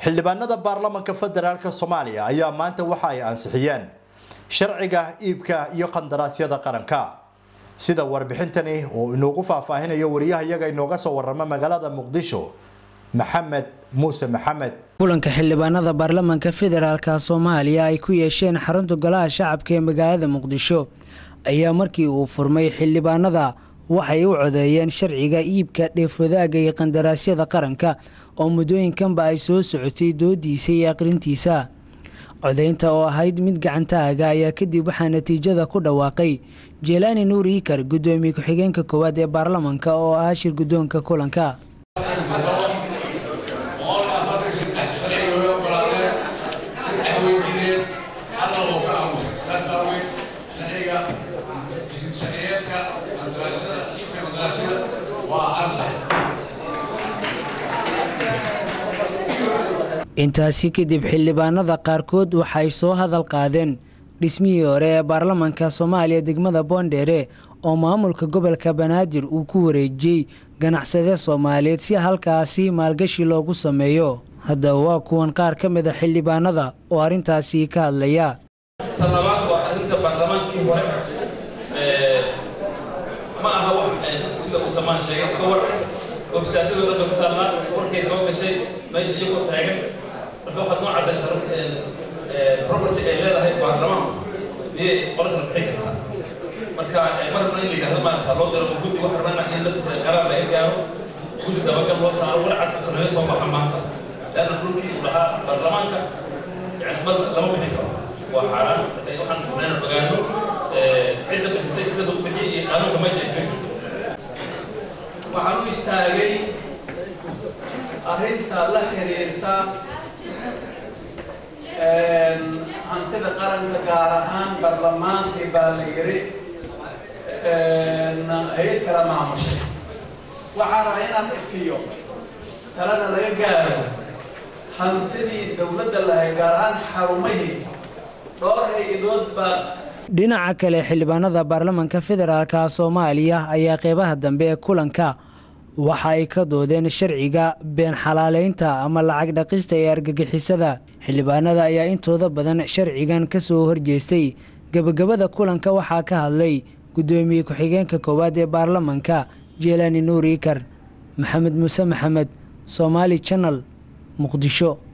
xildhibaanada baarlamanka federaalk soomaaliya ayaa maanta waxa ay ansixiyeen sharciga iibka iyo qandaraasyada qaranka sida warbixintani oo inoogu faahfaahinayo wariyahayaga inooga soo warama magaalada muqdisho maxamed muuse maxamed kulanka xildhibaanada baarlamanka federaalka soomaaliya ay ku yeesheen xarunta golaha shacabka ee magaalada muqdisho ayaa markii uu furmay xildhibaanada waxay u codeeyeen sharciga iibka dheefwadaaga iyo qandaraasyada qaranka oo muddooyinkanba ay soo socotay doodiisa iyo aqrintiisa codeynta oo ahayd mid gacantaaga ayaa kadib waxaa natiijada ku dhawaaqay jelaani nuur iikar gudoomiye ku-xigeenka koowaad ee baarlamanka oo ah shir guddoonka kulanka intaasi kadib xildhibaanada qaarkood waxay soo hadal qaadeen dhismihii hore ee baarlamanka soomaaliya degmada boondheere oo maamulka gobolka banaadir uu ku wareejiyey ganacsade soomaaliyeed si halkaasi maalgashi loogu sameeyo haddaba waa kuwan qaar ka mid a xildhibaanada oo arrintaasi ka hadlaya talabaad waa arrinta baarlamaankii hore ma aha wax sida uu samaan sheegay iska war obsaasadoo dhanba ku taallaa warkay soo gashay meesha iyagoo taagan marka waxaad noo caddaysa property ay leedahay baarlamaanku miyay qola kala bixin kartaa marka mar rabna in la yidhahdo maarata loo diro guddi waxa rabana in lafteeda qaraar laga gaaro guddi dabagal loo saaro warcad kanaga soo baxa maanta leanna dhulkii uu lahaa baarlamaanka yani mar lama bixin karo waa xaaraan waxaan furnayna ogaano cidda bixisay sida lagu bixiyay iyo qaanuunka meesha ay kaga jirto waxaan u istaagay arrinta la xiriirta hantida qaranka gaar ahaan barlamaankii baa la yiri hay-ad kala maamushay waxaan rabaa inaan ifiyo talana laga gaaro hantidii dowladda lahay gaar ahaan xarumihii dhowr hay-adood baa dhinaca kale xildhibaanada baarlamanka federaalka soomaaliya ayaa qeybaha dambe ee kulanka waxa ay ka doodeen sharciga been xalaaleynta ama lacag dhaqista ee argagixisada xildhibaanada ayaa intooda badan sharcigan ka soo horjeestay gebagabada kulanka waxaa ka hadlay guddoomiye ku-xigeenka koowaad ee baarlamanka jeelaani nuur iikar maxamed muuse maxamed somaali janal muqdisho